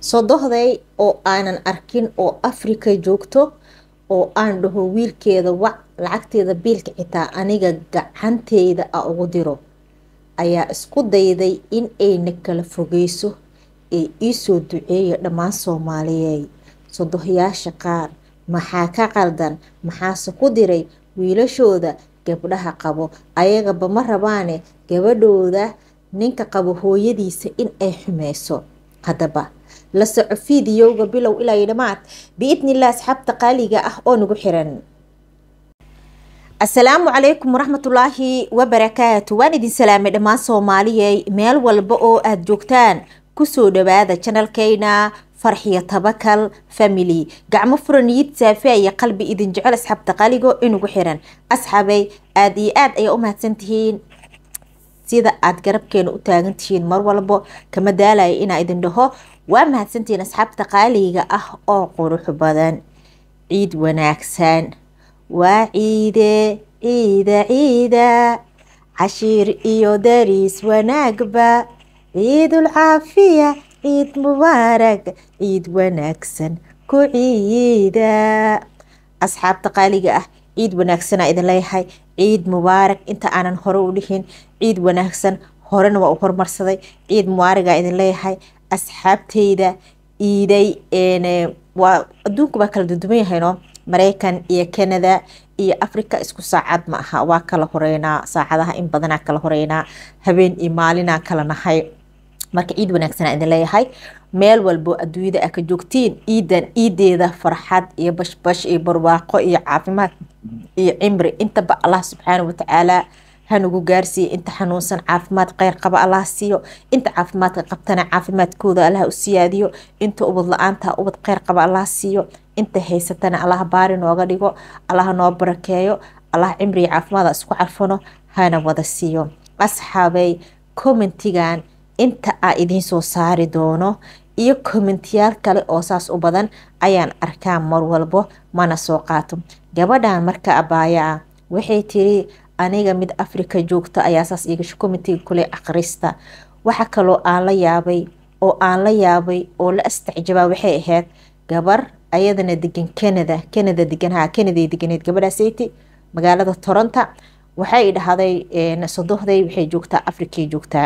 sodohday oo aanan arkin oo afrika joogto oo aan dhaho wiilkeeda wac lacagteeda biilka xitaa aniga gacanteyda a ugu diro ayaa isku dayday in ayna kala fogeyso ee iisoo duceeya dhammaan soomaaliyeed sodohyaasha qaar maxaa ka qaldan maxaase ku diray wiilashooda gabdhaha qabo ayagaba ma rabaane gabadhooda ninka qabo hooyadiisa in ay xumeyso haddaba la soco fiidiyowga bilow ilaa iyo dhamaad biidnilah asxaabta qaaliga ah oo nagu xiran asalaamu calaykum waraxmatullaahi wabarakaatu waan idin salaamay dhammaan soomaaliyey meel walba oo aada joogtaan kusoo dhawaada janalkeyna farxiyo tabakal family gacmo furan niyid saafiya iyo qalbi idin jecel asxaabta qaaligo inugu xiran asxaabay aada iyo aada ayaa u mahadsantihiin sida aada garabkeena u taagan tihiin mar walbo kama daalaya inaa idin dhaho waa mahadsantihiin asxaabta qaaliga ah oo qurux badan ciid wanaagsan waa ciide ciida ciida cashiir iyo dariis wanaagba ciidul caafiya ciid mubaarag ciid wanaagsan ku ciida asxaabta qaaliga ah ciid wanaagsanaa idin leeyahay ciid mubaarak inta aanan hore u dhihin ciid wanaagsan horena waa u hormarsaday ciid mubaaragaa idin leeyahay asxaabteyda iiday waa adduunka baa kala duduwan yahayno mareykan iyo canada iyo africa isku saacad ma aha waa kala horeynaa saacadaha in badanaa kala horeynaa habeen iyo maalinaa kala nahay marka ciid wanaagsanaa idin leeyahay meel walbo adduunyada a ka joogtiin ciidan ciideeda farxad iyo bashbash iyo barwaaqo iyo caafimaad iyo cimri intaba allah subxaana watacaala hanugu gaarsiiya inta xanuunsan caafimaad kheyr qaba allah siiyo inta caafimaadka qabtana caafimaadkooda allah u siyaadiyo inta ubad la-aanta ubad kheyr qaba allah siiyo inta haysatana allah baari nooga dhigo allah noo barakeeyo allah cimriga caafimaada isku carfano hana wada siiyo asxaabay commentigan inta aa idiin soo saari doono iyo commentiyaal kale oo saas u badan ayaan arkaa mar walbo mana soo qaato gabadhan marka abaaya ah waxay tiri aniga mid africa joogta ayaa saas igasho commentiga kule akhrista waxa kaloo aan la yaabay oo aan la yaabay oo la astacjabaa waxay ahayd gabar ayadana degan canada canada deganha canaday deganeed gabadhaasayti magaalada toronto waxay dhahday sodohday waxay joogtaa africay joogtaa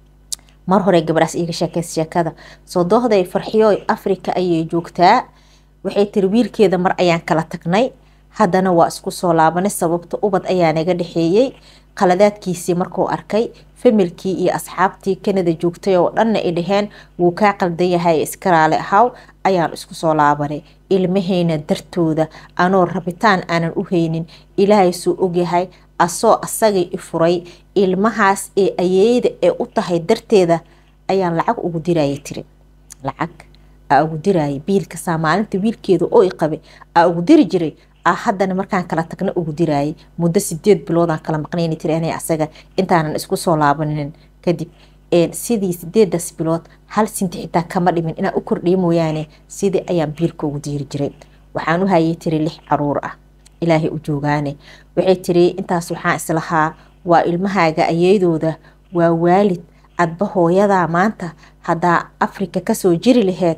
mar hore gabadhaas iiga sheekeysa sheekada sodohday farxiyo africa ayay joogtaa waxay tiri wiilkeeda mar ayaan kala tagnay haddana waa isku soo laabanay sababta ubad ayaa naga dhexeeyey qaladaadkiisii markuu arkay familkii iyo asxaabtii canada joogtay oo dhanna ay dhaheen wuu kaa qaldan yahay iskaraale ahaw ayaan isku soo laabanay ilmahayna dartooda anoo rabitaan aanan u haynin ilaahay suu ogyahay asoo asagay i furay ilmahaas ee ayeeyda ee u tahay darteeda ayaan lacag ugu diraya tiri lacag aa ugu diraya biilkasaa maalinta wiilkeeda oo i qabay aa ugu diri jiray a haddana markaan kala tagna ugu diraayay muddo sideed biloodaan kala maqnayni tiri ana asaga intaanan isku soo laabanin kadib sidii sideedaas bilood hal sinti xitaa kama dhimin inaan u kordhiya mooyaane sidii ayaan biilka ugu diiri jiray waxaan u hayay tiri lix caruur ah ilaahay u joogaane waxay tiri intaas waxaan islahaa waa ilmahaaga ayeydooda waa waalid adba hooyadaa maanta haddaa afrika kasoo jiri laheyd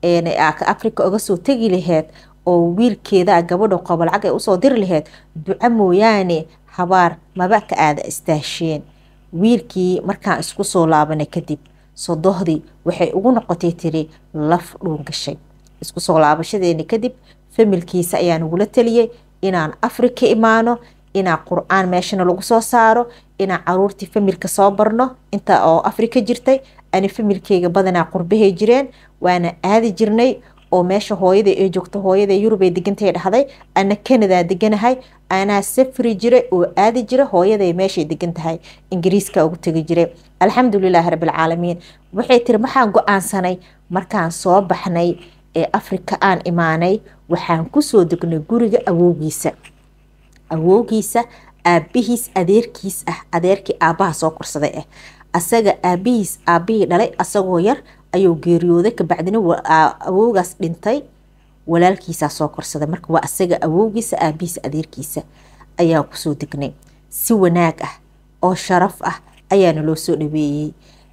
afrika uga soo tegi laheyd oo wiilkeeda gabadho qabo lacag ay usoo diri laheyd duco mooyaane habaar maba ka aada istaasheen wiilkii markaan isku soo laabanay kadib sodohdii waxay ugu noqotay tiri laf dhuun gashay isku soo laabashadeeni kadib familkiisa ayaa nagula taliyey inaan afrika imaano inaan qur-aan meeshana lagu soo saaro inaan caruurtii familka soo barno inta oo afrika jirtay ani familkeyga badanaa qurbahay jireen waana aadi jirnay oo meesha hooyada ee joogto hooyada yurubay degantay dhahday ana canada deganahay anaa safri jiray oo aadi jira hooyaday meeshay degan tahay ingiriiska ugu tegi jiray alxamdulilaahi rabbilcaalamiin waxay tiri maxaan go-aansanay markaan soo baxnay ee afrika aan imaanay waxaan kusoo degnay guriga awowgiisa awowgiisa aabihiis adeerkiis ah adeerkii aabaha soo korsaday ah asaga aabihiis aabihii dhalay asagoo yar ayuu geeriyooday kabacdina awowgaas dhintay walaalkiisaa soo korsaday marka waa asaga awowgiisa aabihiisa adeerkiisa ayaa kusoo degnay si wanaag ah oo sharaf ah ayaana loo soo dhaweeyey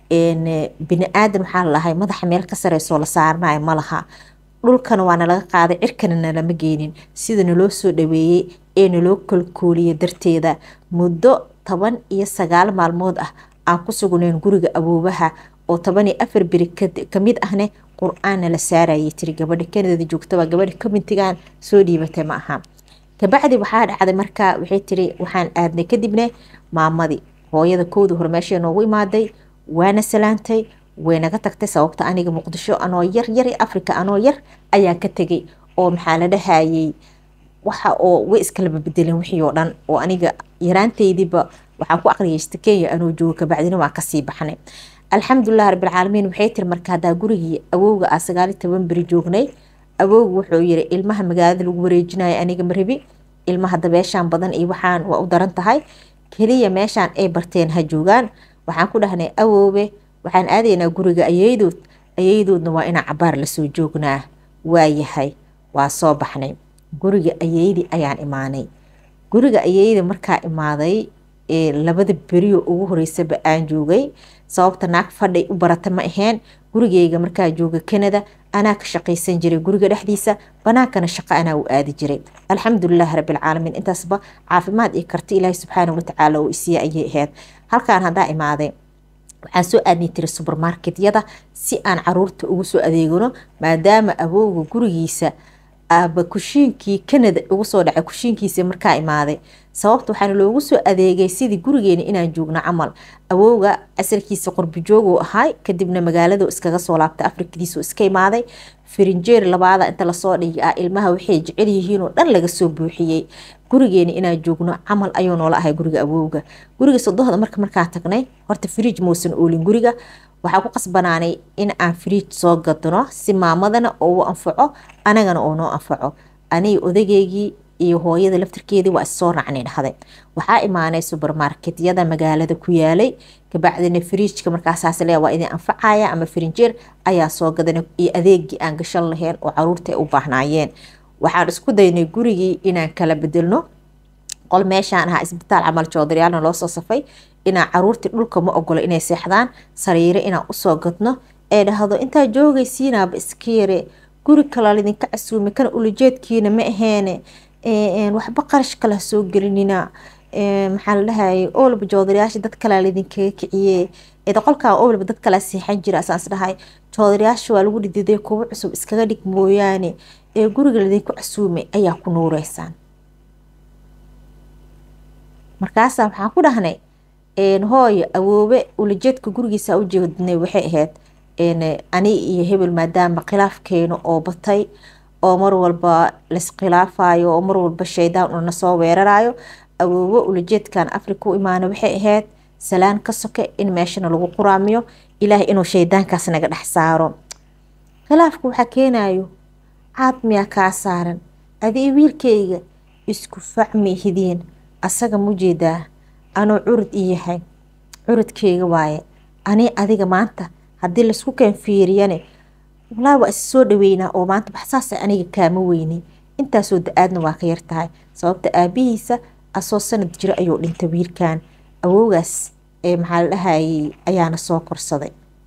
bini aadan waxaa lalahay madaxa meel ka sareysoo la saaranayo ma laha dhulkana waa nalaga qaaday cirkana nalama geenin sida naloo soo dhaweeyey ee naloo kolkooliyay darteeda muddo toban iyo sagaal maalmood ah aan ku sugnayn guriga awoobaha oo toban iyo afar beri kamid ahne qur-aanna la saarayay tiri gabadha kanadada joogtaba gabadha communtigan soo dhiibatay ma aha kabacdi waxaa dhacday markaa waxay tiri waxaan aadnay kadibne maamadii hooyada kowda hore meesha noogu imaaday waana salaantay waynaga tagtay sababta aniga muqdisho anoo yar yar africa anoo yar ayaan ka tegay oo maxaa la dhahayay waxa oo way iskalaba bedeleen wixii oo dhan oo aniga yaraantaydiiba waxaan ku aqriyaysta kenya anoo joogo kabacdina waan kasii baxnay alxamdulilah rabbilcaalamiin waxay tiri marka haddaa gurigii awowga ah sagaali toban beri joognay awowga wuxuu yiri ilmaha magaalada lagu wareejinayo aniga marabi ilmaha dabeeshaan badan iyo waxaan waa u daran tahay keliya meeshaan ay barteen ha joogaan waxaan ku dhahnay awoobe waxaan aadaynaa guriga ayeydood ayeydoodna waa inaa cabaar lasoo joognaa waayahay waa soo baxnay guriga ayeydii ayaan imaanay guriga ayeyda markaa imaaday labada beriyo ugu horeysaba aan joogay sababta naag fadhay u barata ma aheen gurigeyga markaa jooga canada anaa ka shaqaysan jiray guriga dhexdiisa banaankana shaqo anaa u aadi jiray alxamdulilah rabilcaalamiin intaasba caafimaad iyo karti ilaahi subxaana watacaala oo isiya ayay ahayd halkaan haddaa imaaday waxaan soo aadnay tiri subermarketyada si aan caruurta ugu soo adeegano maadaama awowga gurigiisa aaba kushiinkii canada ugu soo dhacay kushiinkiisa markaa imaaday sababta waxaana loogu soo adeegay sidii gurigeena inaan joogno camal awowga asalkiisa qorbijooguu ahay kadibna magaalada iskaga soo laabtay afrikadiisu iska imaaday firinjeer labaada inta lasoo dhigi ah ilmaha waxay jecel yihiin oo dhan laga soo buuxiyey gurigeena inaan joogno camal ayuu noola ahay guriga awowga guriga sodohda marka markaa tagnay horta fridj muusan oolin guriga waxaa ku qasbanaanay in aan fridj soo gadno si maamadana oo u anfaco anagana oo noo anfaco aniga odageygii iyo hooyada laftirkeedii waa issoo raacnay dhahday waxaa imaanay subermarketyada magaalada ku yaalay kabacdina firiijka markaasaas le waa idin anfacaya ama firinjeer ayaa soo gadanay iyo adeegii aan gashan lahayn oo caruurta ay u baahnaayeen waxaan isku daynay gurigii inaan kala bedelno qol meeshaan ahaa isbitaal camal joodaryaalna loo soo safay inaan caruurtii dhulka ma ogolo inay seexdaan sariiro inaan usoo gadno ee dhahdo intaa joogaysiinaaba iska yare guri kala lidinka casuume kana ulajeedkiina ma aheene waxba qarash kala soo gelinina maxaa la dhahayay owlaba joodarayaasha dad kalaa laydinkaga kiciye qolkaa owlaba dad kalaa seexan jira asaas dhahay joodarayaasha waa lagu dhididay kuwa cusub iskaga dhig mooyaane ee guriga laydinku casuumay ayaa ku nuureysaan markaasaa waxaan ku dhahnay hooyo awoobe ulajeedka gurigiisa u jeednay waxay ahayd ani iyo hebel maadaama khilaafkeena oo batay oo mar walba laiskhilaafayo oo mar walba shaydaan una soo weerarayo awoowo ulajeedkan africa u imaana waxay ahayd salaan ka soke in meeshana lagu quraamiyo ilaahay inuu shaydaankaas naga dhex saaro khilaafka waxaa keenayo caad miyaa kaa saaran adii wiilkayga isku facmi hidiin asaga mujeedaa anuu curud i yahay curudkeyga waaye ani adiga maanta haddii laisku keen fiiriyane walaa waa is soo dhaweynaa oo maanta baxsaasa aniga kaama weynay intaasoo da-aadna waa ka yartahay sababta aabihiisa asoo sanad jiro ayuu dhintay wiilkan awowgaas ee maxaa la dhahayay ayaana soo korsaday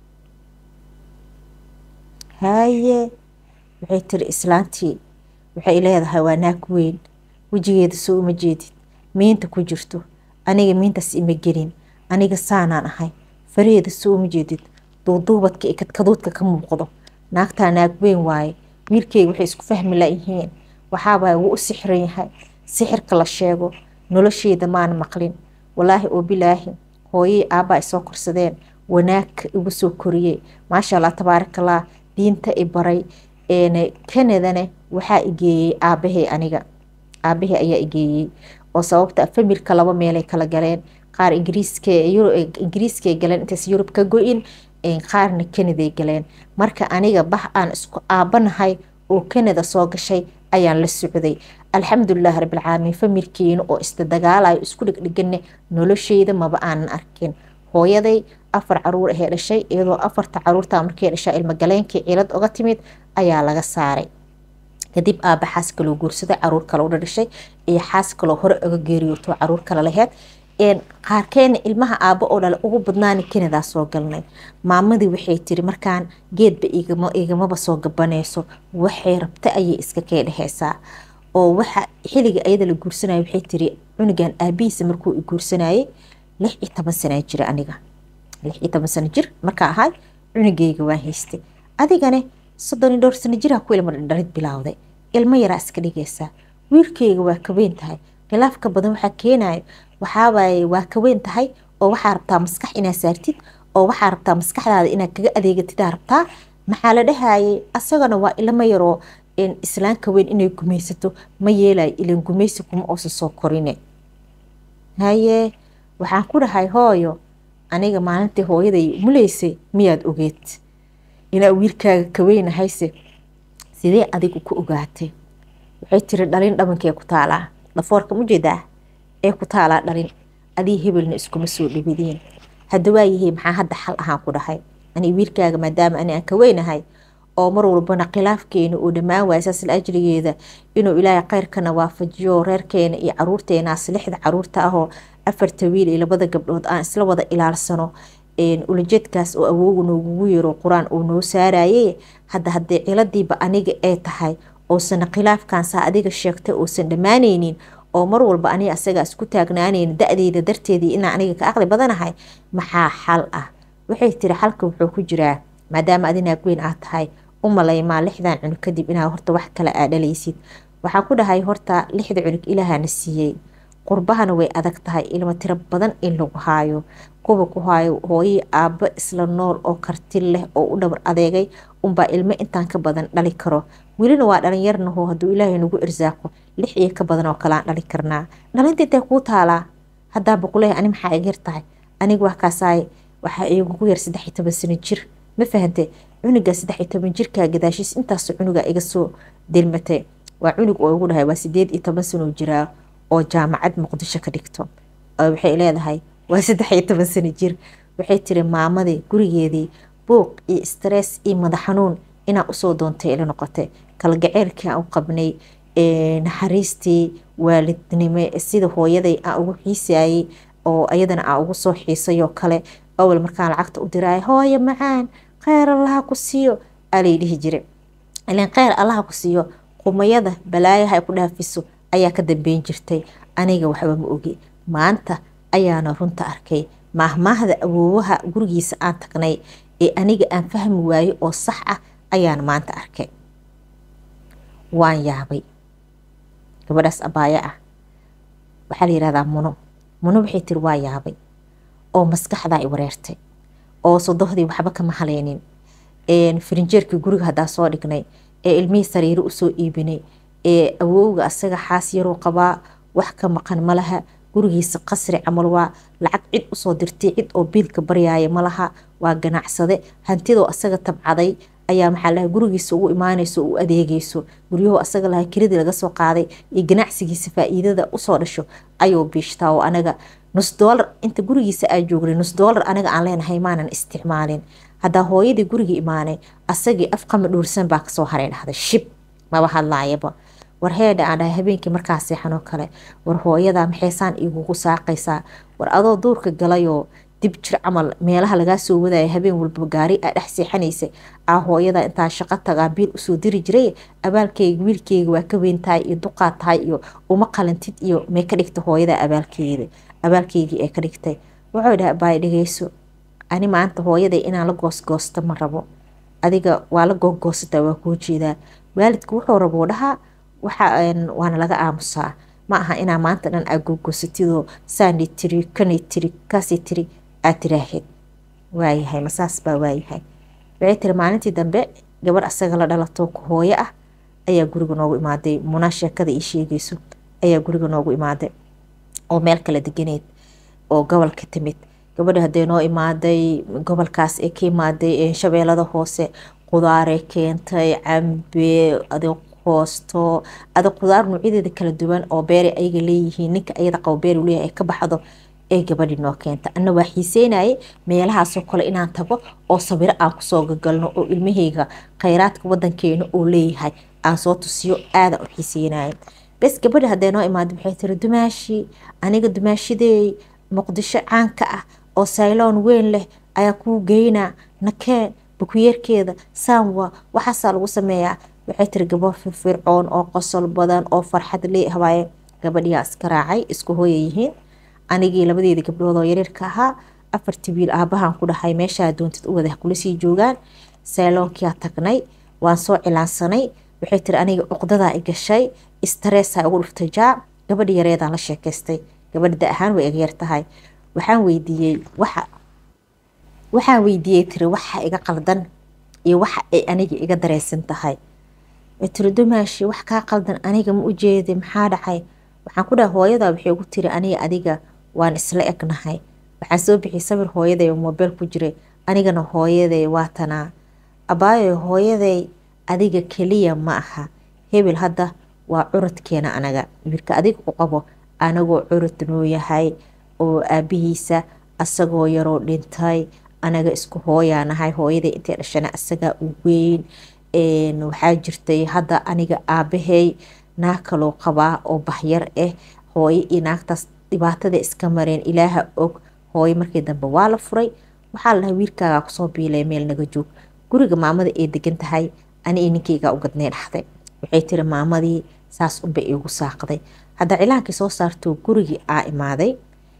haye waxay tiri islaantii waxay leedahay waa naag weyn wejigeeda soo uma jeedid miinta ku jirto aniga miintaas ima gelin aniga saanaan ahay faraheeda soo uma jeedid duuduubadka iyo kadkaduudka ka muuqdo naagtaa naag weyn waaye wiilkeyga waxay isku fahmi layihiin waxaabaa wuu u sixiran yahay sixirka la sheego nolosheeda maana maqlin walaahi oo bilaahi hooyey aabbaa isoo korsadeen wanaag igu soo koriyey maasha allah tabaarakallah diinta i baray kanadana waxaa igeeyey aabahay aniga aabahay ayaa igeeyey oo sababta familka laba meelay kala galeen qaar ingiriiskay galeen intays yurub ka go-in qaarna kanaday galeen marka aniga bax aan isku aabanahay oo kanada soo gashay ayaan la socday alxamdulilah rabilcaalamiin familkeena oo isda dagaalayo isku dhegdhegane nolosheyda maba aanan arkin hooyaday afar caruur ahee dhashay iyadoo afarta caruurta markay dhashaa ilmogaleenkii cilad oga timid ayaa laga saaray kadib aaba xaas kaloo guursaday caruur kale u dhashay iyo xaas kaloo hore oga geeriyooto caruur kale laheyd qaarkeena ilmaha aabo oo dhale ugu badnaani kanadaa soo galnay maamadii waxay tiri markaan geedba igamaba soo gabanayso waxay rabta ayay iska kee dheheysaa oo waxa xiliga ayada la guursanaya waxay tiri cunugan aabihiisa markuu i guursanayay lix iyo toban sanaa jira aniga lix iyo toban sano jir markaa ahay cunugeyga waan haystay adigane soddon iyo dhowr sano jiraa ku ilma dhalid bilaawday ilmo yaraa iska dhigaysaa wiilkeyga waa ka weyn tahay khilaafka badan waxaa keenayo waxaawaye waa ka weyn tahay oo waxaa rabtaa maskax inaad saartid oo waxaa rabtaa maskaxdaada inaad kaga adeegatidaa rabtaa maxaa la dhahayay asagana waa ilmo yaroo islaanka weyn inay gumaysato ma yeelayo ilan gumaysi kuma oosa soo korine haye waxaan ku dhahay hooyo aniga maalintii hooyaday muleysay miyaad ogeed inaa wiilkaaga ka weynahayse sidee adigu ku ogaatay waxay tiri dhalin dhabankee ku taalaa dhafoorka mujeedaa ee ku taalaa dhalin adii hebelna iskuma soo dhawadiin hadda waayahay maxaa hadda xal ahaan ku dhahay ani wiilkaaga maadaama ani aan ka weynahay oo mar walbana khilaafkeena uu dhammaan waaya saas la ajrigeeda inuu ilaahay kheyrkana waafajiyo reerkeena iyo caruurteenaas lixda caruurta ahoo afarta wiil iyo labada gabdhood aan isla wada ilaalsano ulajeedkaas oo awoogu noogugu yaro qur-aan uu noo saaraye hadda haddee ciladiiba aniga ay tahay oosan khilaafkansaa adiga sheegtay uusan dhammaanaynin oo mar walba aniga asaga isku taagnaanayn da-deyda darteedii inaa aniga ka aqli badanahay maxaa xal ah waxay tiri xalka wuxuu ku jiraa maadaama adinaag weyn aad tahay u malaymaa lixdan cunug kadib inaa horta wax kale aa dhalaysid waxaan ku dhahay horta lixda cunug ilaahana siiyey qurbahana way adag tahay ilmo tiro badan in lagu haayo kuwa ku haayo hooyii aabbo isla nool oo karti leh oo u dhabar adeegay unbaa ilmo intaan ka badan dhali karo welina waa dhalinyarnaho hadduu ilaahay nagu irsaaqo lix iyo ka badan oo kaleaan dhali karnaa dhalinta intay kuu taalaa haddaa boqoley ani maxaa iga yar tahay aniga wax kaasaay waxaa igugu yar saddex iyo toban sano jir ma fahante cunuga saddex iyo toban jirkaa gadaashiis intaasoo cunuga iga soo delmatay waa cunug oo igu dhahay waa sideed iyo toban sanoo jiraa oo jaamacad muqdisho ka dhigto waxay leedahay waa saddex iyo toban sano jir waxay tiri maamadii gurigeedii buuq iyo stress iyo madax xanuun inaa usoo doontay ila noqotay kalgaceylkii aan u qabnay naxariistii waalidnimo sida hooyaday aan ugu xiisayay oo ayadana aan ugu soo xiisayoo kale awal markaan lacagta u diraay hooyo macaan kheyr allaha ku siiyo alay dhihi jira ilan kheyr allaha ku siiyo qumayada balaayaha ay ku dhaafiso ayaa ka dambeyn jirtay aniga waxba ma ogi maanta ayaana runta arkay maahmaahda awoowaha gurigiisa aan tagnay ee aniga aan fahmi waayo oo sax ah ayaan maanta arkay waan yaabay gabadhaas abaayo ah waxaa la yihahdaa muno muno waxay tiri waa yaabay oo maskaxdaa i wareertay oo sodohdii waxba kama haleynin farinjeerkii guriga haddaa soo dhignay ee ilmihii sariiro usoo iibinay ee awowga asaga xaas yaruu qabaa wax ka maqan malaha gurigiisa qasri camal waa lacag cid usoo dirtay cid oo biilka baryaaya malaha waa ganacsade hantidoo asaga tabcaday ayaa maxaa laha gurigiisa ugu imaanayso u adeegayso guryahoo asaga laha kiradii laga soo qaaday iyo ganacsigiisa faa-iidada usoo dhasho ayuu biishtaa oo anaga nus doolar inta gurigiisa aa joognay nus doolar anaga aan leenahay maanan isticmaalin haddaa hooyadii gurigii imaanay asagii afqama dhuursan baa kasoo haray dhahday shib maba hadlaayaba war heedha aan dhahay habeenkii markaa seexanoo kale war hooyadaa maxaysaan igugu saaqaysaa war adoo duurka galayoo dib jir camal meelaha lagaa soo wadaya habeen walba gaari aa dhex seexanaysay aa hooyada intaa shaqo tagaa biil usoo diri jiray abaalkeyga wiilkeyga waa ka weyn tahay iyo duqaa tahay iyo uma qalantid iyo may ka dhigta hooyada abaalkeeda abaalkeygii ee ka dhigtay wuxuu dhaha baay dhegeyso ani maanta hooyaday inaan la goosgoosto ma rabo adiga waa la googoosataa waa kuu jeedaa waalidka wuxuu raboo dhahaa waana laga aamusaa ma aha inaa maanta dhan aa googosatidoo saani tiri kani tiri kaasi tiri aad tiraahid waayahay masaas baa waayahay waxay tiri maalintii dambe gabar asaga la dhalato hooyo ah ayaa guriga noogu imaaday munaa sheekada ii sheegayso ayaa guriga noogu imaaday oo meel kala deganeed oo gobolka timid gabadha hadday noo imaaday gobolkaas ee ka imaaday shabeelada hoose qudaare keentay cambe adig hoosto adig qudaar noocyadeeda kala duwan oo beeray ayaga leeyihiin ninka ayada qabo beer leeyahay ay ka baxdo ee gabadhii noo keenta ana waa xiiseynaye meelahaasoo kale inaan tago oo sabiro aan kusoo gagalno oo ilmaheyga khayraadka wadankeena oo leeyahay aan soo tusiyo aadaan u xiiseynaya bes gabadha hadday noo imaada waxay tiri dumaashi aniga dumaashideey muqdisho caanka ah oo sayloon weyn leh ayaa kuu geynaa nakeen bukuyeerkeeda saamwa waxaasaa lagu sameeyaa waxay tiri gabor firfircoon oo qosol badan oo farxad lee habaaye gabadhiyaa iska raacay isku hooya yihiin anigii labadeedii gabdhood oo yareerka ahaa afartii wiil aabahan ku dhahay meeshaa doontid u wada kula sii joogaan sayloonkiyaa tagnay waan soo cilaansanay waxay tiri aniga cuqdadaa i gashay istareesaa ugu dhuftay jaa gabadhi yareedaan la sheekaystay gabadhi da ahaan way iga yar tahay waxaan weydiiyey waxa waxaan weydiiyey tiri waxa iga qaldan iyo waxa ay aniga iga dareysan tahay way tiri dumaashi wax kaa qaldan aniga ma u jeedi maxaa dhacay waxaan ku dhahay hooyadaa waxay ugu tiri aniga adiga waan isla egnahay waxaan soo bixiyay sawir hooyaday oo moobeel ku jiray anigana hooyaday waa tanaa abaayo hooyaday adiga keliya ma aha hebel hadda waa curadkeena anaga wiilka adiga u qabo anagoo curud noo yahay oo aabihiisa asagoo yaroo dhintay anaga isku hooyaa nahay hooyaday intay dhashana asagaa u weyn waxaa jirtay hadda aniga aabahey naag kaloo qabaa oo bahyar ah hooyo iyo naagtaas dhibaatada iska mareen ilaaha og hooyo markii dambe waa la furay waxaa la dhahay wiilkaagaa kusoo biilay meel naga joog guriga maamada ay degan tahay ani iyo ninkeygaa u gadnay dhaxday waxay tiri maamadii saas unbay iigu saaqday hadda cilaankii soo saarto gurigii aa imaaday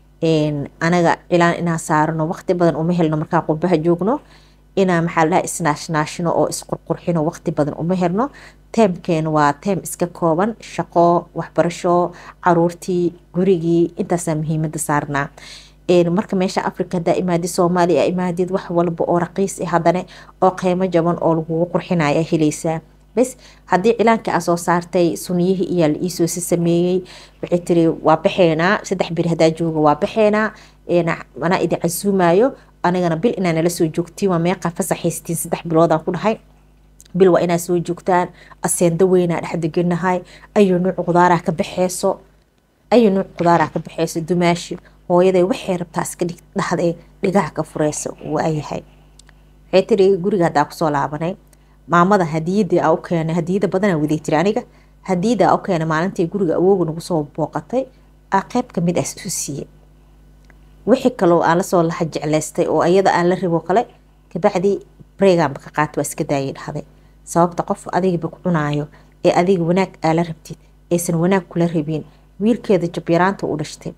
anaga cilaan inaa saarano waqti badan uma helno markaa qurbaha joogno inaa maxaa la dhaha isnaashnaashino oo isqurqurxino waqti badan uma helno teemkeena waa teem iska kooban shaqo waxbarasho caruurtii gurigii intaasaa muhiimada saarnaa marka meesha africa hadaa imaadid soomaaliya imaadid wax walba oo raqiis ah haddana oo qiimo jaban oo lagugu qurxinaya helaysaa bes haddii cilaanka aa soo saartay suniyihii iyaa la iisoosi sameeyey waxay tiri waa baxeenaa saddex bir hadaa jooga waa baxeenaa anaa idin casuumaayo anigana bil inaa nala soo joogtiin waa meeqa fasaxaystiin saddex biloodaan ku dhahay bil waa inaa soo joogtaan aseendo weynaa dhex deganahay ayu nuuc qudaaraa ka baxeyso ayu nuuc qudaaraa ka baxeyso dumaashi hooyaday waxay rabtaa iska dhahday dhigaha ka fureysa waayahay waxay tiri guriga haddaa kusoo laabanay maamada hadiyadii aa u keenay hadiyada badanaa waday tiri aniga hadiyada aa u keenay maalintii guriga awooga nagu soo booqatay aa qeyb kamid ah isu siiyey wixii kaloo aan lasoo laha jeclaystay oo iyada aan la rabo kale kabacdi breeganba ka qaata waa iska daayay dhahday sababta qof adigaba ku cunaayo ee adiga wanaag aa la rabtid aysan wanaag kula rabin wiilkeeda jabyaraanta u dhashtay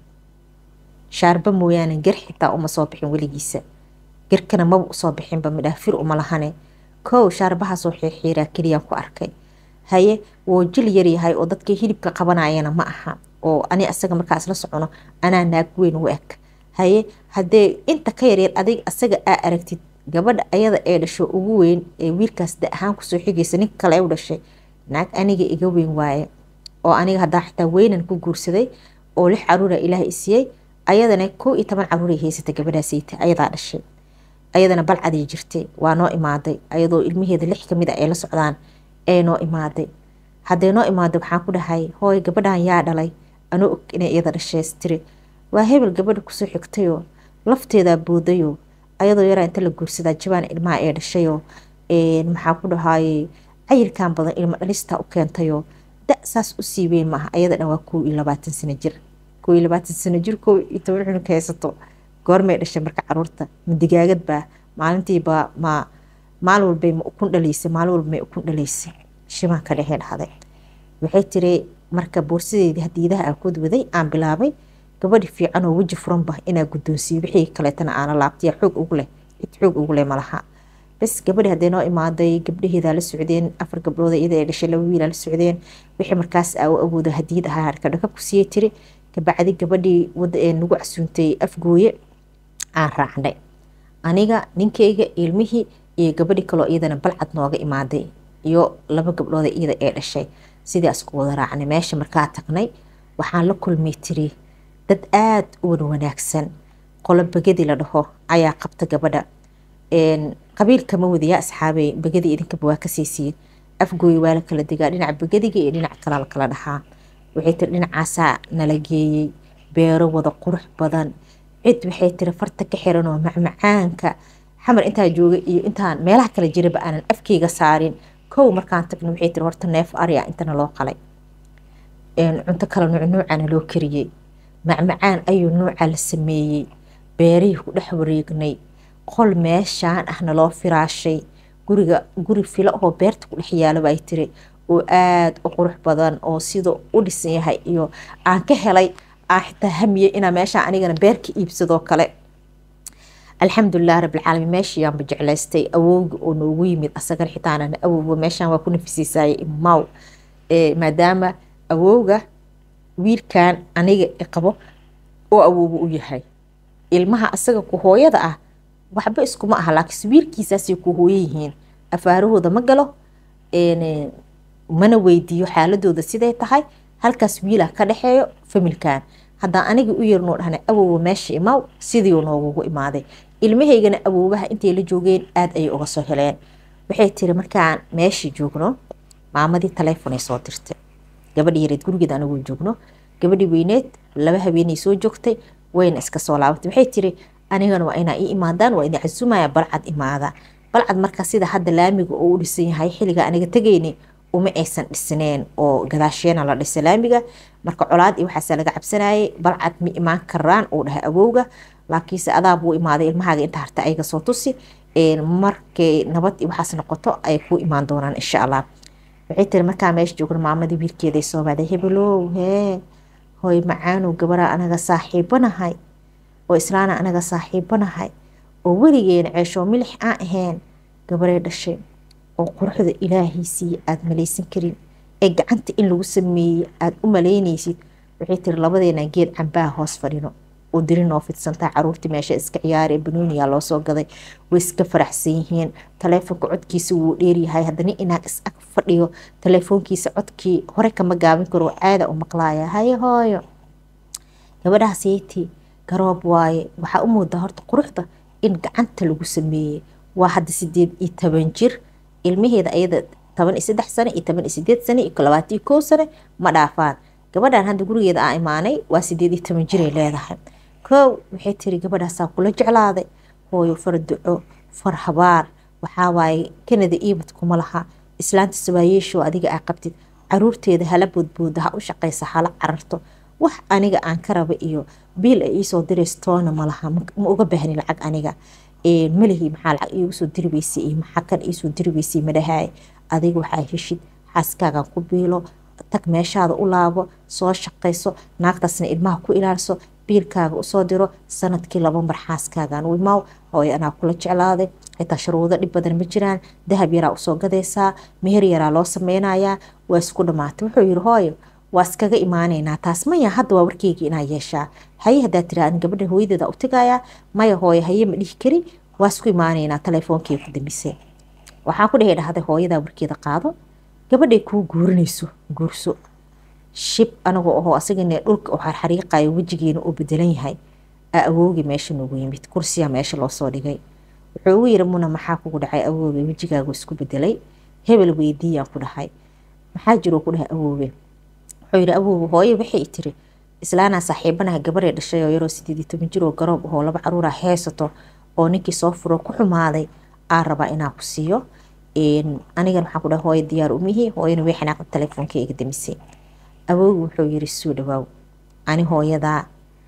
shaarba mooyaane gar xitaa uma soo bixin weligiisa garkana maba usoo bixinba midhaa fir uma lahane kow shaarbahaasoo xiirxiiraa keliyaan ku arkay haye woo jil yaryahay oo dadkii hilibka qabanayana ma aha oo ani asaga markaa isla socono anaa naag weyn u eg haye haddee inta ka yaryar adig asaga aa aragtid gabadha ayada ee dhasho ugu weyn ee wiilkaas da ahaan kusoo xigaysa ninka kale u dhashay naag aniga iga weyn waaye oo aniga haddaa xitaa weynan ku guursaday oo lix caruura ilaah isiiyey ayadana kow iyo toban caruuray haysatay gabadhaasayta ayadaa dhashay ayadana balcaday jirtay waa noo imaaday ayadoo ilmaheeda lix kamid a ay la socdaan ee noo imaaday haddee noo imaaday waxaan ku dhahay hooy gabadhan yaa dhalay anoo og inay iyada dhashees tiri waa hebel gabadha kusoo xigtayoo lafteedaa boodayoo ayadoo yaraa inta la guursadaa jabaan ilmaha ee dhashayoo maxaa ku dhahaayey cayilkan badan ilmo dhalistaa u keentayoo da saas u sii weyn maaha ayada dhan waa kow iyo labaatan sano jir kow iyo labaatan sano jir kow iyo toban cunug haysato goormay dhashay marka caruurta ma digaagad baa maalintiiba ma maalin walbay ma ukun dhalaysay maalin walba may ukun dhalaysay shimaan ka dhehee dhahday waxay tiri marka boorsadeedii hadiidaha aan kood waday aan bilaabay gabadhi fiican oo weji furanba inaa guddoonsiiyo wixii kaleetana aana laabtaya xoog ugu leh cid xoog ugu leh malaha bas gabadhi haddee noo imaaday gabdhaheedaa la socdeen afar gabdhood iyada ay dhashay laba wiilaa la socdeen wixii markaas aa u awoodo hadiid ahaa kadhaka ku siiyey tiri kabacdi gabadhii wada ee nagu casuuntay afgooye aan raacnay aniga ninkeyga ilmihii iyo gabadhi kaloo iyadana balcad nooga imaaday iyo laba gabdhooda iyada ee dhashay sidaas ku wada raacnay meesha markaa tagnay waxaan la kulmay tiri dad aada u wan wanaagsan qolo begadi la dhaho ayaa qabta gabadha qabiilkama wadayaa asxaabey begadii idinkaba waa ka siisiin afgooyi waa la kala degaa dhinaca begadiga iyo dhinac kalaa la kala dhahaa waxay tiri dhinacaasaa nala geeyey beero wada qurux badan cid waxay tiri farta ka xiran oo macmacaanka xamar intaa jooga iyo intaan meelaha kala jiraba aanan afkeyga saarin kow markaan tagna waxay tiri horta neef arya intana loo qalay cunto kale nuucnuucana loo kariyey macmacaan ayuu nuuca la sameeyey beerihii ku dhex wareegnay qol meeshaan ahna loo firaashay guriga guri filo oo beerta ku dhex yaalo bay tiri oo aada u qurux badan oo sida u dhisan yahay iyo aan ka helay aan xitaa hamiye inaa meeshaan anigana beerka iibsadoo kale alxamdulilah rabbilcaalamiin meeshiiyaanba jeclaystay awowga oo noogu yimid asagana xitaanana awowga meeshaan waa ku nafisiisaaye imaw maadaama awowga wiilkan aniga qabo oo awowga u yahay ilmaha asaga ku hooyada ah waxba iskuma aha laakiinse wiilkiisaasay ku hooyo yihiin afaarahooda ma galo mana weydiiyo xaaladooda siday tahay halkaas wiilah ka dhexeeyo familkan haddaan aniga u yarnoo dhahna awowga meesha imaaw sidiiu noogugu imaaday ilmahaygana awoobaha intay la joogeen aada ayay uga soo heleen waxay tiri markaan meeshii joogno maamadii taleefonay soo dirtay gabadhi yareed gurigeed anigoo joogno gabadhii weyneed laba habeenay soo joogtay wayna iska soo laabatay waxay tiri anigana waa inaa ii imaadaan waa ina casumaya balcad imaada balcad markaa sida hadda laamiga oo u dhisan yahay xilliga aniga tegayni uma aysan dhisneen oo gadaasheena la dhisay laamiga marka colaad iyo waxaasa laga cabsanayay balcad ma imaan karaan uu dhahay awowga laakiinse adaa buu imaaday ilmahaaga inta harta ayaga soo tusi markay nabad iyo waxaas noqoto ay ku imaan doonaan insha allah waxay tiri markaa meesha joogna maamadii wiilkeeday soo baaday hebelow hee hooy macaanow gabaraa anaga saaxiibanahay oo islaana anaga saaxiibanahay oo weligeena ceeshoo milix aan ahayn gabaray dhashay oo quruxda ilaahay siiye aada malaysan karin ee gacanta in lagu sameeyey aada u malaynaysid waxay tiri labadeena geed cambaha hoos fadhino oo diri noo fidsantaa caruurtii meesha iska ciyaaree banooniya loo soo gaday way iska faraxsan yihiin taleefonka codkiisa wuu dheeryahay haddana inaan is ag fadhiyo taleefoonkiisa codkii hore kama gaabin karo caada u maqlaaya haye hooyo gabadhaas yeyti garoob waaye waxaa u moodaa horta quruxda in gacanta lagu sameeyey waa hadda sideed iyo toban jir ilmaheeda ayada toban iyo saddex sane iyo toban iyo sideed sane iyo labaatan iyo kow sane ma dhaafaan gabadhan hadda gurigeeda aa imaanay waa sideed iyo toban jiray leedahay kow waxay tiri gabadhaasaa kula jeclaaday hooyo far duco far habaar waxaa waaye kanada iibad kuma laha islaanta sabaayeesho adiga aa qabtid caruurteeda hala boodbooda ha u shaqaysa hala cararto wax aniga aan ka raba iyo biil ay iisoo dirayso toona malaha ma uga baahni lacag aniga malihii maxaa lacag iigu soo diri weysay iyo maxaa kan iisoo diri weysay madhahaay adiga waxaa heshid xaaskaagan ku biilo tag meeshaada u laabo soo shaqayso naagtaasna ilmaha ku ilaaliso biilkaaga usoo diro sanadkii laba mar xaaskaagan u imaaw hooyo anaa kula jeclaaday xitaa sharuudo dhib badan ma jiraan dahab yaraa usoo gadaysaa meher yaraa loo sameynayaa waa isku dhamaatay wuxuu yiri hooyo waa iskaga imaaneynaa taas maya hadda waa warkeyga inaa yeeshaa haye haddaa tira an gabadha hooyadeeda u tagayaa maya hooyo haye ma dhihi kari waa isku imaaneynaa teleefoonkii ku dambisay waxaan ku dhehi dhahday hooyadaa warkeeda qaado gabadhay kuu guurinayso guurso shib anagoo ahoo asagana dhulka u xarxariiqayo wejigeena uu bedelan yahay aa awowgii meesha noogu yimid kursiya meesha loosoo dhigay wuxuu ugu yiri muna maxaa kugu dhacay awooge wejigaagu isku bedelay hebel weydiiyaan ku dhahay maxaa jiroo ku dhahay awooge wuxuu yiri awooge hooye waxay tiri islaanaa saaxiibanaha gabaree dhashay oo yaroo sideed iyo toban jir oo garoob ahoo laba caruura haysato oo ninkii soo furo ku xumaaday aa rabaa inaa ku siiyo anigan waxaan ku dhahay hooye diyaar umihii hooyana way xanaaqda telefoonka iga damisay awoogu wuxuu yiri suu dhawaaw ani hooyadaa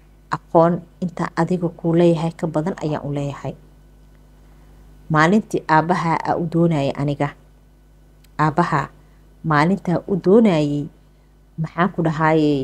aqoon intaa adiga kuu leeyahay ka badan ayaan u leeyahay maalintii aabbahaa aa u doonayay aniga aabbahaa maalintaa u doonayay maxaan ku dhahayey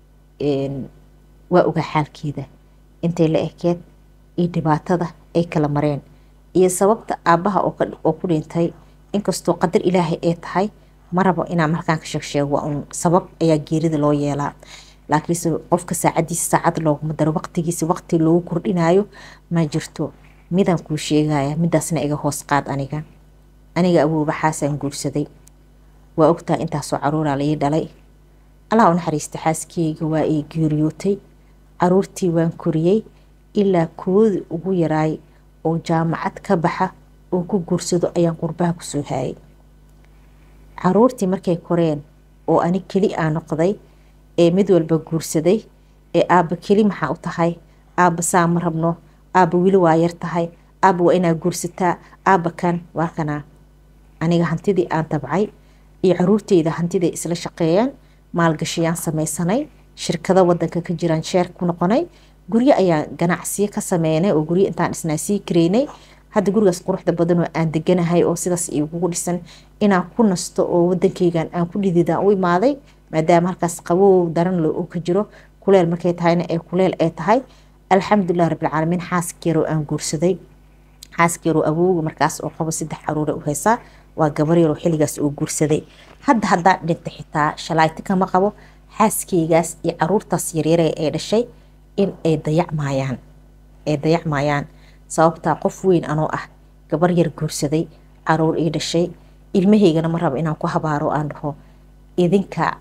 waa ogaa xaalkeeda intay la ekeed iyo dhibaatada ay kala mareen iyo sababta aabbaha oo ku dhintay inkastoo qadar ilaahay ay tahay ma rabo inaan markaan ka sheegsheego waa un sabab ayaa geerida loo yeelaa laakiinse qofka saacadiisa saacad looguma daro waqtigiisa waqti loogu kordhinayo ma jirto midaan kuu sheegaya midaasna iga hoos qaad aniga aniga awooba xaasaan guursaday waa ogtaa intaasoo caruuraa laii dhalay allah u naxariista xaaskeyga waa ii geeriyootay caruurtii waan koriyey ilaa koodi ugu yaraay oo jaamacad ka baxa oo ku guursado ayaan qurbaha kusoo haayay caruurtii markay koreen oo ani keli aa noqday ee mid walba guursaday ee aabba keli maxaa u tahay aabba saa ma rabno aabba weli waa yar tahay aabba waa inaa guursataa aabba kan waa kanaa aniga hantidii aan tabcay iyo caruurteyda hantiday isla shaqeeyeen maalgashiyaan samaysanay shirkado wadanka ka jiraan sheer ku noqonay guryo ayaan ganacsiyo ka sameynay oo guryo intaan dhisnaa sii kareynay hadda gurigaas quruxda badan oo aan deganahay oo sidaas igugu dhisan inaan ku nasto oo wadankeygan aan ku dhididaan u imaaday maadaama halkaas qabow daran le oo ka jiro kuleel markay tahayna ee kuleel ay tahay alxamdulilah rabbilcaalamiin xaaskeeroo aan guursaday xaaskeeroo awowga markaas oo qabo saddex caruure u haysaa waa gabar yaroo xilligaas oo guursaday hadda haddaan dhinta xitaa shalayti kama qabo xaaskeygaas iyo caruurtaas yaryare ee dhashay in ay dayacmayaan ay dayacmayaan sababtaa qof weyn anoo ah gabar yar guursaday caruur ii dhashay ilmahaygana ma rabo inaan ku habaaro aan dhaho idinka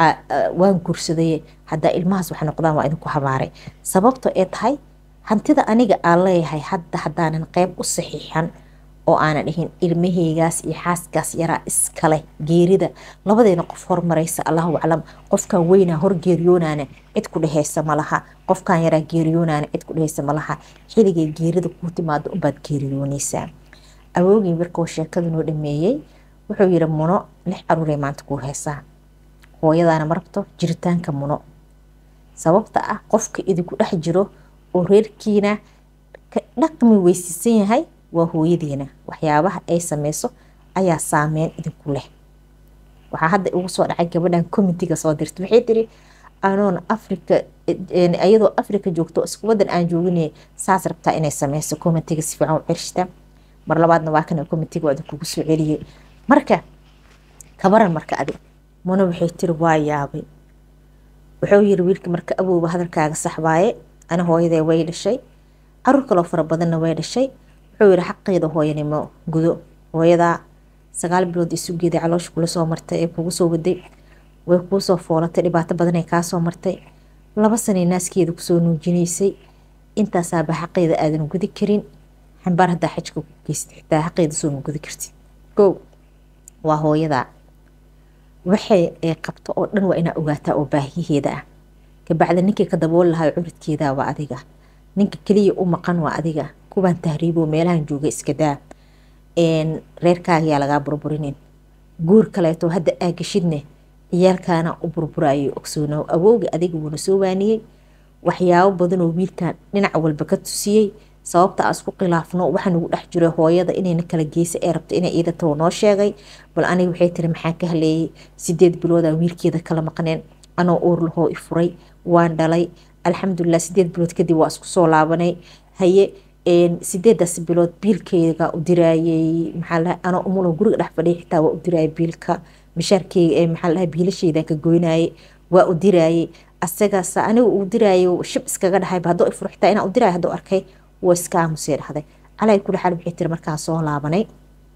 waan guursaday haddaa ilmahaas wax noqdaan waa idinku habaaray sababto ee tahay hantida aniga aan leeyahay hadda haddaanan qeyb u saxiixan oo aanan dhihin ilmaheygaas iyo xaaskaas yaraa iskale geerida labadeena qof hormaraysa allahu aclam qofkan weynaa hor geeriyoonaana cid ku dheheysa malaha qofkan yaraa geeriyoonaana cid ku dheheysa malaha xiligay geerida kuu timaado unbaad geeriyooneysaa awoogii markuu sheekada noo dhameeyey wuxuu yiri muno lix caruuree maanta kuu heesaa hooyadaana ma rabto jiritaanka muno sababta ah qofka idinku dhex jiro oo reerkiina ka dhaqmi weysiisan yahay waa hooyadeena waxyaabaha ay sameyso ayaa saameyn idinku leh waxaa hadda ugu soo dhacay gabadhan comitiga soo dirta waxay tiri anoon africa iyadoo africa joogto isku wadan aan joogin saas rabtaa inay sameyso comitiga si fiican u cirshta mar labaadna waa kana comitiga waa idinkugu soo celiyey marka kabaran marka adi muna waxay tiri waa yaabay wuxuu yiri wiilka marka awowba hadalkaaga sax waaye ana hooyadee way dhashay caruur kaloo fara badanna way dhashay wuxuu yiri xaqeeda hooyanimo gudo hooyadaa sagaal bilood isugeeda caloosha kula soo martay ee kugu soo waday way kuu soo foolatay dhibaato badan ee kaasoo martay laba sanay naaskeeda kusoo nuujinaysay intaasaaba xaqeeda aadan gudi karin xambaar haddaa xajka ku geystay xitaa xaqeeda soo ma gudi kartid kow waa hooyadaa waxay ay qabto oo dhan waa inaa ogaataa oo baahiyaheeda ah kabacda ninkii ka dabool lahaa curidkeeda waa adiga ninka keliya u maqan waa adiga kuwaan tahriibo meelahan jooga iska daa reerkaaga yaa lagaa burburinin guur kaleeto hadda aagashidne ciyaalkaana u burburayo ogsoonow awowga adiga wuuna soo waaniyey waxyaabo badan oo wiilkan dhinac walba ka tusiyey sababta aan isku khilaafno waxa nagu dhex jiro hooyada inayna kala geysa ee rabta inay iidatoo noo sheegay bal aniga waxay tiri maxaan ka haleeyey sideed biloodaa wiilkeeda kala maqneen anoo uur lahoo i furay waan dhalay alxamdulilah sideed bilood kadib waa isku soo laabanay haye sideedaas bilood biilkeyga u diraayey maxaa anoo umulo guriga dhex fadhiya xitaa waa u diraayay biilka mishaarkeyga maxaa lahaa biilasheydan ka goynaayay waa u diraayay asagaas aniga uu diraayo shib iskaga dhahayba haddoo i furo xitaa inaan u diraayo haddoo arkay waa iska aamusee dhahday calaa kuli xaal waxay tiri markaan soo laabanay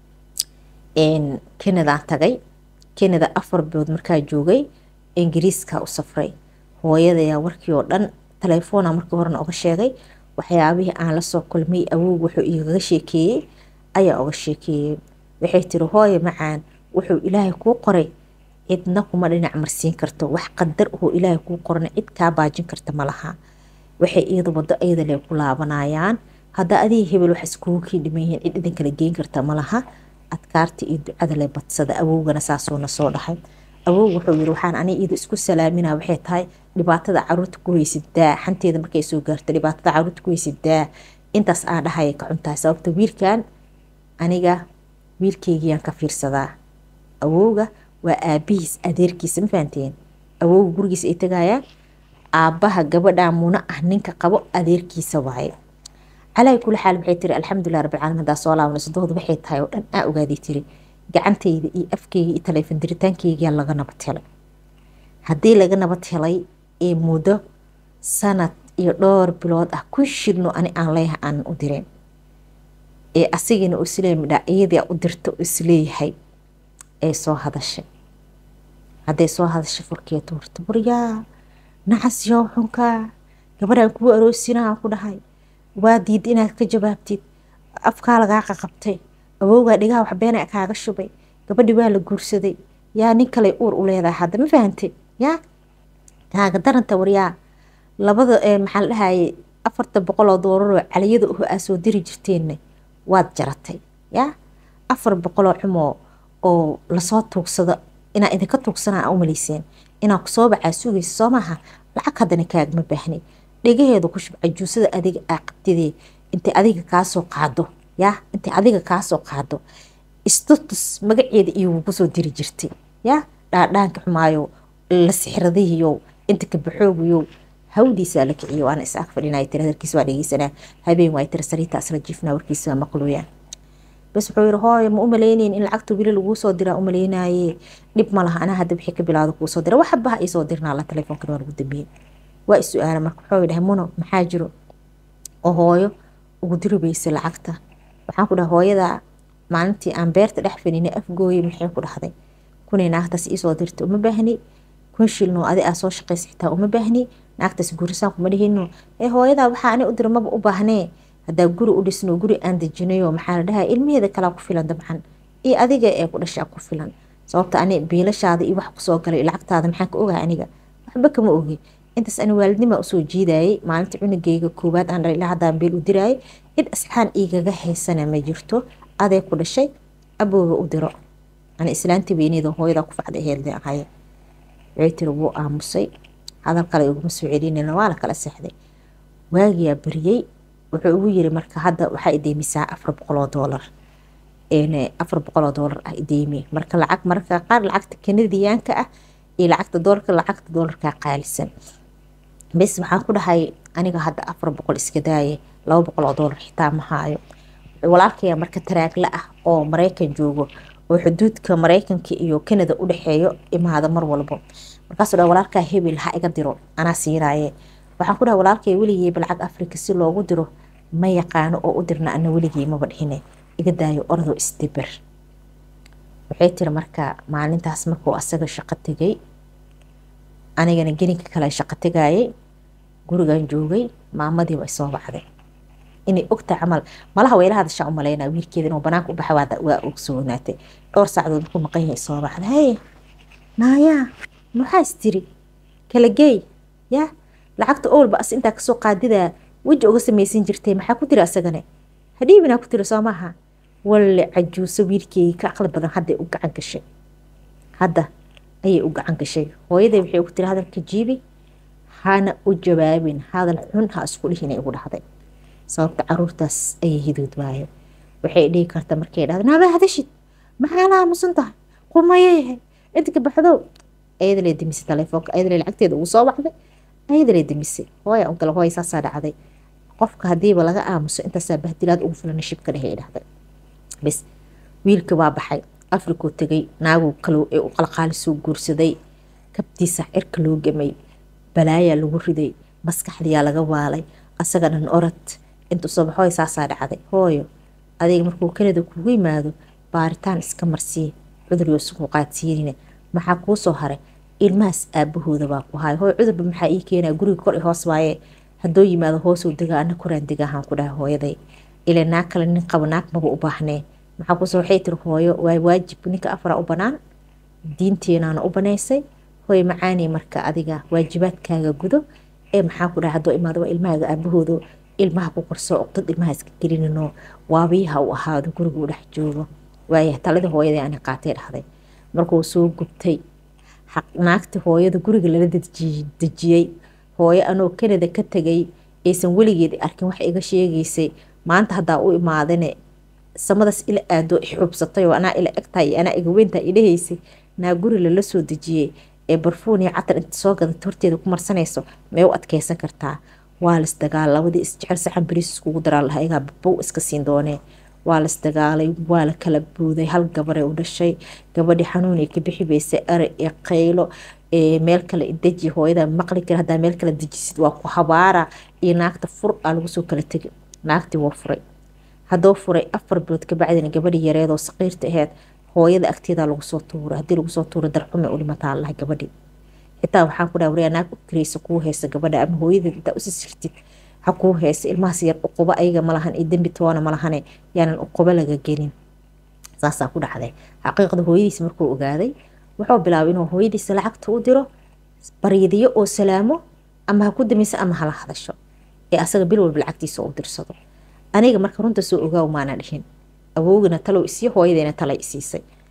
kenadaan tagay kenada afar bilood markaa joogay ingiriiska u safray hooyadayaa warkii oo dhan telefoona markii horena oga sheegay waxyaabihii aan lasoo kulmay awowg wuxuu igaga sheekeeyey ayaa oga sheekeeyey waxay tiri hooye macaan wuxuu ilaahay kuu qoray cidna kuma dhinac marsiin karto wax qadar oo ilaahay kuu qorana cid kaa baajin karta malaha waxay iyada wado iyada lee ku laabanayaan hadda adiga hebel wax iskugu kii dhiman yihiin cid idin kala geyn karta malaha adkaarta iyo ducada le badsada awowgana saasuuna soo dhahay awowg wuxuu yiri waxaan ani iyada isku salaamina waxay tahay dhibaatada caruurta ku haysidaa xanteeda markay soo gaarto dhibaatada caruurta ku haysidaa intaas aan dhahaya ka cuntahay sababta wiilkan aniga wiilkeygiyaan ka fiirsadaa awowga waa aabihiis adeerkiisa ma fahanteen awowga gurigiisa ay tagayaan aabbaha gabadhaa muna ah ninka qabo adeerkiisa waaye calaa kuli xaal waxay tiri alxamdulilah rabbilcaalamiin haddaa soo laabanayso dooda waxay tahay oo dhan aa ogaaday tiri gacantayda iyo afkeyga iyo taleefon diritaankeygaa laga nabad helay haddii laga nabad helay ee muddo sanad iyo dhowr bilood ah ku shirno ani aan leeyahay aanan u direen ee asigana oo isleeya midhaa iyadaa u dirta oo isleeyahay ay soo hadashay hadday soo hadashay furkee tuurta buryaa nacas yow xunkaa gabadhaan kugu aroosinaa ku dhahay waa diid inaad ka jawaabtid afkaa lagaa qaqabtay awowgaa dhigaha waxbeena kaaga shubay gabadhi waa la guursaday yaa nin kale uur u leedahay hadda ma fahantay yaa kaaga daranta waryaa labada maxaa la dhahayay afarta boqol oo doolaroo caliyada uhu aa soo diri jirteenna waad jaratay yaa afar boqoloo xumoo oo lasoo tuugsado inaa idinka tuugsanaa a umalayseen inaa kusoo bacaa sugaysa soo maaha lacag haddana kaagma baahni dhegaheeda ku shubca juusada adiga aa qabtidee intay adiga kaasoo qaado yaa intay adiga kaasoo qaado istatus magaceeda iyo kusoo diri jirtay yaa dhaadhaanka xumaayo la sixradihiyo inta kabaxoogiyo hawdiisaa la kiciyo waana is ag fadhinaya tiri hadalkiisa waa dhegeysanaa habeen waay tiri sariirta asla jiifnaa warkiisa waa maqlooyaan bas wuxuu yihi hooyo ma umaleyneyn in lacagta wili laguu soo diraa umaleynaye dhib ma laha anaa hadda wixii ka bilaado kuu soo dira waxabaha ii soo dirnaa la telefoonkan waa lagu dambeeyey waa is-su-aala marka wuxuu dhahay muno maxaa jiro oo hooyo ugu diribaysa lacagta waxaan ku dhahay hooyada maalintii aan beerta dhex fadhinay afgooye maxay ku dhahday kunay naagtaas iisoo dirta uma baahni kun shilno adi aa soo shaqaysa xitaa uma baahni naagtaas gurisaan kuma dhihino ee hooyadaa waxaa ani u dira maba u baahnee haddaa guri u dhisno guri aan dejinayo maxaa la dhahaa ilmaheeda kalaa ku filan dabcan iyo adiga ee ku dhashaa ku filan sababta ani biilashaada iyo wax kusoo galay lacagtaada maxaan ka ogahay aniga waxba kama ogi intaas ani waalidnimaa usoo jiidayay maalinta cunugeyga koowaad aan dhalay ilaa haddaan beel u diraayay cid asxaan igaga haysana ma jirto adee ku dhashay abooga u diro ani islaantii weyneeda hooyadaa ku facday heelde ahaye waxay tiri wuu aamusay hadal kale iguma soo celinayna waa la kala seexday waagiyaa bariyey wuxuu ugu yiri marka hadda waxaa ideymisaa afar boqoloo doolar afar boqoloo doolar ah ideymi marka lacag marka qaar lacagta kanadiyaanka ah iyo lacagta doolarka lacagta doolarkaa qaalisan bes waxaan ku dhahay aniga hadda afar boqol iska daaye laba boqoloo doolar xitaa ma haayo walaalkaya marka taraagla ah oo maraykan joogo oo xuduudka maraykanka iyo kanada u dhexeeyo imaada mar walbo markaasuu dhaha walaalkaa hebel ha iga diro anaa siiraaye waxaan ku dhahay walaalkay weligeyba lacag afrika si loogu diro ma yaqaano oo u dirna ana weligey maba dhihine iga daayo ordo isdiber waxay tiri marka maalintaas markuu asaga shaqo tegay anigana geninka kale shaqo tegayay gurigan joogay maamadii way soo baxday inay ogta camal malaha weyla hadashaa u malaynaa wiilkeeda inuu banaanka u baxa waa ogsoonaatay dhowr saacdood markuu maqan yahay soo baxda haye naayaa maxaa istiri kala geey yaa lacagta owlba as intaa kasoo qaadidaa weji uga samaysan jirtay maxaa ku tiri asagane hadhiibinaa ku tiri soo maaha walle cajuuso wiilkeygii ka aqli badan hadday u gacan gashay hadda ayay u gacan gashay hooyaday waxay ugu tiri hadalka jiibi hana u jawaabin hadal xun ha isku dhihin ay ugu dhahday sababta caruurtaas ayay hidood waayo waxay dhihi karta markay dhahda naaba hadashid maxaa la aamusan tahay qumayayahay inta ka baxdo ayadalee demisay telefoonka ayadalee lacagteeda ugu soo baxday ayadalee demisay hooya unkale hooya saasaa dhacday qofka hadiiba laga aamuso intaasaa bahdilaad ugu filan shibka dhehe dhahday bis wiilka waa baxay afrikuu tegay naaguu kalo ee u qalqaalisoo guursaday kabtiisa cirka loo gamay balaayaa lagu riday maskaxdiyaa laga waalay asaga dhan orad intuu soo baxooy saasaa dhacday hooyo adiga markuu kanada kugu yimaado baaritaan iska marsii cudur yosuku qaadsiinine maxaa kuu soo haray ilmahaas aabahooda baa ku haay hooy cudurba maxaa ii keenaa guriga kor i hoos waaye haddoo yimaado hoosuu degaa ana koraan degaahaan ku dhahay hooyaday ila naag kale nin qabo naag maba u baahnee maxaa kuusoo waxay tiri hooyo waa waajib ninka afaraa u banaan diinteenaana u banaysay hooy macaani marka adiga waajibaadkaaga gudo ee maxaa ku dhahay haddoo imaado waa ilmahaaga aabahooda ilmaha ku korsoo oqdad ilmaha iska gelinino waabiyaha u ahaado guriga u dhex joogo waaya talada hooyadii ani qaatay dhahday markuu soo gubtay naagta hooyada guriga lala dejiyey hooyo anoo kanada ka tegay aysan weligeed arkin wax iga sheegaysay maanta haddaa u imaadane samadaas ila aado ixubsatay oo anaa ila egtahay anaa iga weyntaa idhahaysay naa guri lala soo dejiyey ee barfuun iyo catar inta soo gadata horteeda ku marsanayso may u adkeysan kartaa waa las dagaal labadii isjecel saxan bariis iskugu daraa laha igaa babow iska siin doonee waa las dagaalay waa la kala buuday hal gabaree u dhashay gabadhii xanuun ay ka bixi baysay are iyo qaylo meel kale deji hooyada maqli kara haddaa meel kale dejisid waa ku habaara iyo naagta fur aa lagu soo kala tegay naagtii waa furay haddoo furay afar bilood kabacdina gabadhii yareedoo saqiirta aheyd hooyada agteeda lagu soo tuuray haddii lagu soo tuuray darxume u dhimataa lahay gabadhii xitaa waxaan ku dhaha waryaa naag u kiraysa kuu haysa gabadha ama hooyadeed intaa usi sirtid ha kuu haysa ilmahaas yar uqubo ayaga malahan iyo dembi toona malahane yaanan uqubo laga gelin saasaa ku dhacday xaqiiqda hooyadiisa markuu ogaaday wuxuu bilaabay inuu hooyadiisa lacagta u diro baryadiyo oo salaamo ama ha ku damayso ama hala hadasho ee asaga bil walba lacagtiisa u dirsado aniga marka runta soo ogaaw maana dhihin awoogina talow isiyo hooyadeena talay isiisay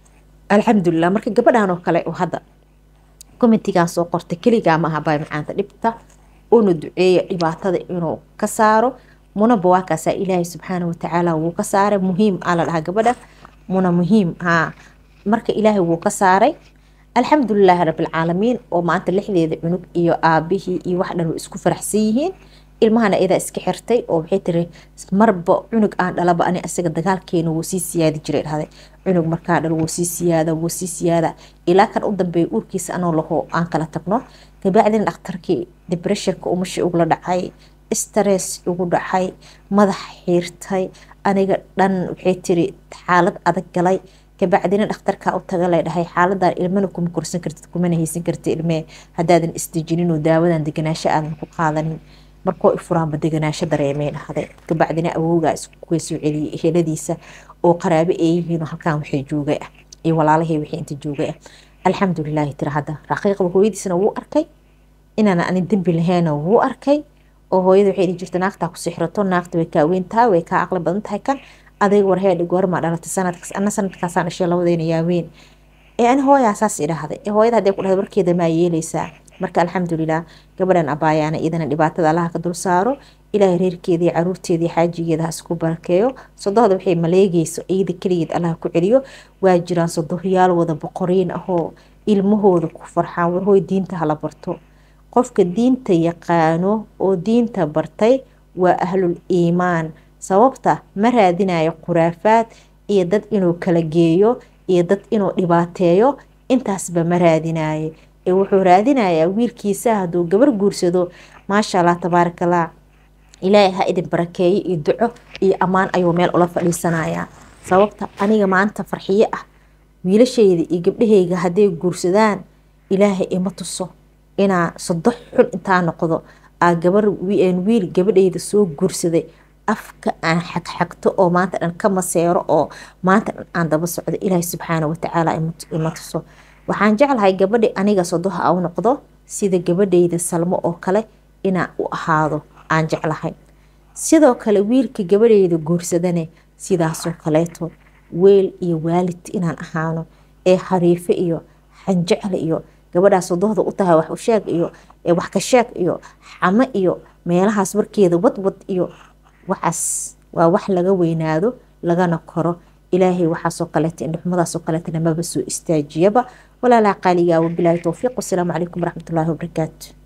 alxamdulilah marka gabadhan oo kale oo hadda commentigan soo qorta keligaa maaha bay macaanta dhibta una duceeya dhibaatada inuu ka saaro munaba waa kaasaa ilaahay subxaana watacaala wuu ka saaray muhiim aa la dhahaa gabadha muna muhiim haa marka ilaahay wuu ka saaray alxamdulilaahi rabilcaalamiin oo maanta lixdeeda cunug iyo aabihii iyo wax dhan way isku faraxsan yihiin ilmahana idaa iska xirtay oo waxay tiri marba cunug aan dhalaba ani isaga dagaalkeena wuu sii siyaadi jiray dhahday cunug markaa dhal wuu sii siyaada wuu sii siyaada ilaa kan u dambeeya uurkiisa anoo laho aan kala tagno kabacdina dhakhtarkii dibressionka umashi ugula dhacay stress ugu dhacay madax xiirtay aniga dhan waxay tiri xaalad adag galay kabacdina dhakhtarkaa u taga lay dhahay xaaladan ilmana kuma korsan kartid kumana haysan kartid ilmee haddaadan isdejinin oo daawadan deganaasho aadan ku qaadanin markoo ifuraanba deganaasho dareemay dhahday kabacdina awowgaa iskuga soo celiyay heladiisa oo qaraabe ay yihiin halkan waxay joogay ah iyo walaalahii wixii inta joogay ah alxamdulilaahi tira hadda raqiiqda hooyadiisna wuu arkay inaan ani dembi lahayna wuu arkay oo hooyada waxay dhihi jirta naagtaa ku sixrato naagta way kaa weyn tahay way kaa aqli badan tahay kan adayga warheedhi goormaa dhalatay sanadkaas ana sanadkaasaan dhashay labadayna yaaweyn ee ani hooyaa saas idhaahday ee hooyada hadday ku dhahday warkeeda maa yeelaysaa marka alxamdulilah gabadhan abaayaana iyadana dhibaatada allaha ka dul saaro ilaahay reerkeedii caruurteedii xaajigeeda ha isku barakeeyo sodohda waxay maleegeyso iyada keligeed allaha ku celiyo waa jiraan sodohyaal wada boqoriin ahoo ilmahooda ku farxaan warhooy diinta hala barto qofka diinta yaqaano oo diinta bartay waa ahlul iimaan sababta ma raadinayo khuraafaad iyo dad inuu kala geeyo iyo dad inuu dhibaateeyo intaasba ma raadinayo ee wuxuu raadinayaa wiilkiisa hadduu gabar guursado maasha allah tabaarakallah ilaahay ha idin barakeeyo iyo duco iyo ammaan ayuu meel ula fadhiisanayaa sababta aniga maanta farxiyo ah wiilashayda iyo gabdhahayga hadday guursadaan ilaahay ima tuso inaa sodox xun intaa noqdo aa gabar wiil gabadhayda soo guursaday afka aan xagxagto oo maanta dhan ka maseero oo maanta dhan aan daba socdo ilaahay subxaana watacaala ima tuso waxaan jeclahay gabadhi aniga sodoha a u noqdo sida gabadhayda salmo oo kale inaa u ahaado aan jeclahay sidoo kale wiilka gabadhayda guursadane sidaasoo kaleeto weel iyo waalid inaan ahaano ee hariifo iyo xanjecle iyo gabadhaa sodohda u tahay wax usheeg iyo wax ka sheeg iyo xamo iyo meelahaas warkeeda wadwad iyo waxaas waa wax laga weynaado lagana koro ilaahay waxaasoo kaleeta indhuxumadaasoo kaleetana maba soo istaajiyaba walaalaa qaaligaa wabilaahi towfiiq wasalaamu calaykum waraxmatullaahi wabarakaatu